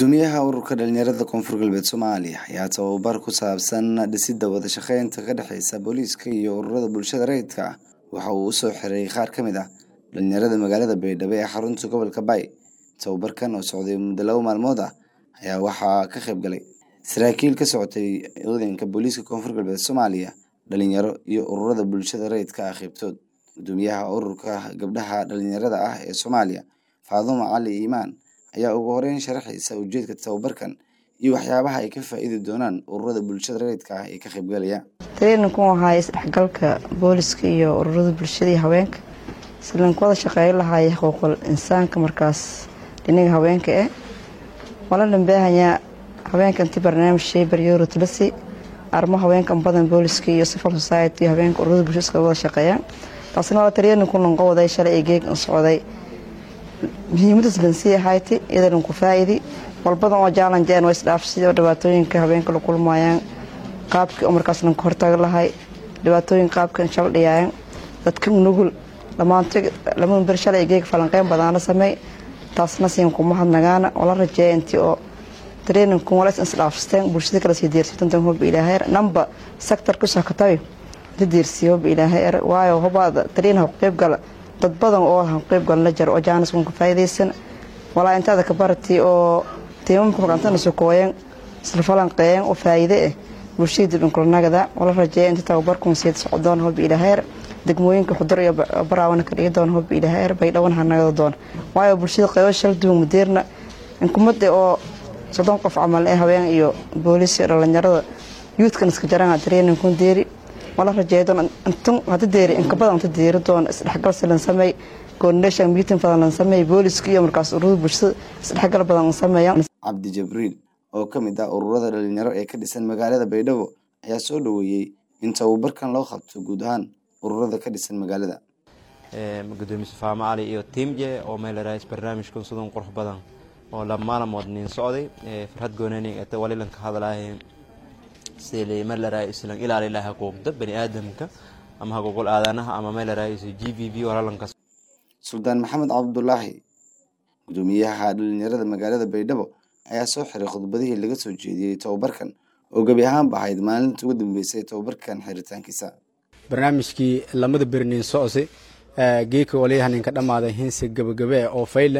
gudoomiyaha ururka dhalinyarada koonfur galbeed soomaaliya ayaa tababar ku saabsan dhisidda wada shaqeynta ka dhexeysa booliiska iyo ururada bulshada rayidka ah waxa uu usoo xiray qaar ka mid ah dhalinyarada magaalada baydhabo ee xarunta gobolka bay tababarkan oo socday muddo laba maalmood ah ayaa waxaa ka qayb galay saraakiil ka socotay ciidanka booliiska koonfur galbeed soomaaliya dhalinyaro iyo ururada bulshada rayidka ah qaybtood gudoomiyaha ururka gabdhaha dhalinyarada ah ee soomaaliya faadumo cali iimaan ayaa ugu horeyn sharaxaysa ujeedka tababarkan iyo waxyaabaha ay ka faa-iidi doonaan ururada bulshada rayidka ah ee ka qaybgalaya treeninku ahaay isdhexgalka booliska iyo ururada bulshada iyo haweenka islanku wada shaqeeyo lahaay xuquuqul insaanka markaas dhinaga haweenka eh wala dhambeehayaa haweenka inti barnaamij sheybar yorotlasi arrimo haweenkan badan booliska iyo civil society haweenka ururada bulshada iska wada shaqeeyaan taasina waa treeninku lanqowaday shalay ee geeg socday muhiimadaas lansii ahayti iyadan ku faa-idi walbadan oo jaalanjeen waa isdhaafsiyo dhibaatooyinka haweenka la kulmayaan qaabkii markaas lanka hortaga lahay dhibaatooyin qaabkan shaldhiyaayan dadka nugul dhammaanto lama ber shalay geeg falanqeyn badaana sameey taasna siin kuma hadnagaana wala rajeeya intii oo treeninku walays isdhaafsteen bulshada kala sii deersitantan hoba ilaahay namba sector ku sakatabi inta deersiya hoba ilaahay waayo hobaada treen ha qeyb gala dad badan oo han qeyb galna jar oo jaaniskan ka faa'iidaysan walaa intaada ka barati oo tiimamka magantana sokooyan isla falanqeeyan oo faa'iide ah bulshada dib inkulanagada wala rajeeya inta tababarkun siid socdoon hoba ilaaheer degmooyinka xudur iyo baraawana ka dhigi doona hoba ilaaheer baydhawan hanagada doona waayo bulshada qeybo shal duwan mudeerna inkumada oo soddon qof camal ee haween iyo booliis iyo dhalinyarada yuudkan iska jarana treeningkun deeri wala rajeedoon intun hada deeri inka badan inta deeri doon isdhexgal silan sameey coordination meeting badan lan sameey booliska iyo markaas ururada bulshada isdhexgal badan sameeyaan cabdi jabriil oo ka mid ah ururada dhalinyaro ee ka dhisan magaalada baydhabo ayaa soo dhaweeyey in tababarkan loo qabto guud ahaan ururada ka dhisan magaalada gudoomiye safaamo cali iyo tiimje oo meelarays barnaamijkan sidan qurux badan oo lamaalamood nin socday farhad goonanig ata walilan ka hadlaahay sidii meelaraay islan ilaali laha xuquuqda bani aadamka ama xuquuqul aadanaha ama meelaraay g v v walalanka suldaan maxamed cabdulaahi gudoomiyaha dhalinyarada magaalada baydhabo ayaa soo xiray khudbadihii laga soo jeediyey tababarkan oo gebi ahaanba ahayd maalinta ugu dambeysay tababarkan xiritaankiisa barnaamijkii lamada berniin socose geeka waliyahaninka dhammaaday hinsi gabagabe oo fayle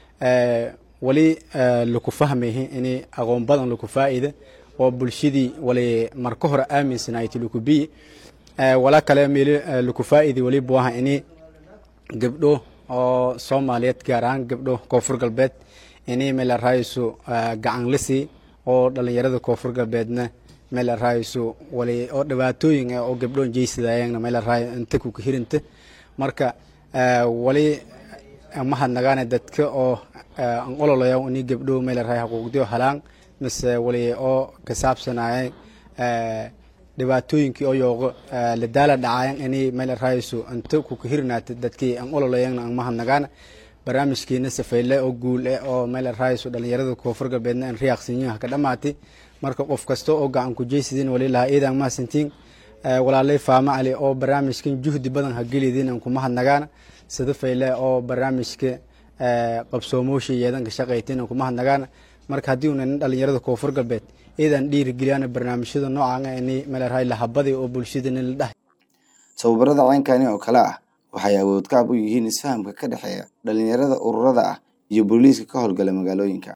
wali laku fahmayhi ini aqoon badan laku faa-ida oo bulshadii wali marka hore aaminsanayti laku biyi wala kale meel laku faa-idi wali buaha ini gabdho oo soomaaliyeed gaar ahaan gabdho koonfur galbeed ini meel raayso gacan lisi oo dhalinyarada koonfur galbeedna meel raayso wali oo dhibaatooyin oo gabdho jeysadayana meel raay inta ku hirinta marka wali mahadnagaane dadka oo an ololaya ini gabdho meel raay xuquuqdiyo halaan mise wali oo ka saabsanaya dhibaatooyinkii oo yooqo la daala dhacayan ini meel raayso inta ku kahirinaata dadkii an ololayan an mahadnagaana barnaamijkiina safayle oo guul eh oo meel raayso dhalinyarada koonfur galbeedna an riyaaqsinyaha ka dhamaatay marka qof kasta oo gacan ku jeysidin wali lahaa iidan mahadsantiin walaalay faamo cali oo barnaamijkan juhdi badan ha gelidin an ku mahadnagaana sida fayle oo barnaamijka qabsoomoosha yeedanka shaqaytin an ku mahadnagaana marka haddii una nin dhalinyarada koonfur galbeed iidan dhiirigeliyaan barnaamijyada noocan ini meelrahay lahabadi oo bulshada nin la dhahay tababarada ceynkani oo kale ah waxay awood kaab u yihiin isfahamka ka dhexeeya dhalinyarada ururada ah iyo booliiska ka howlgala magaalooyinka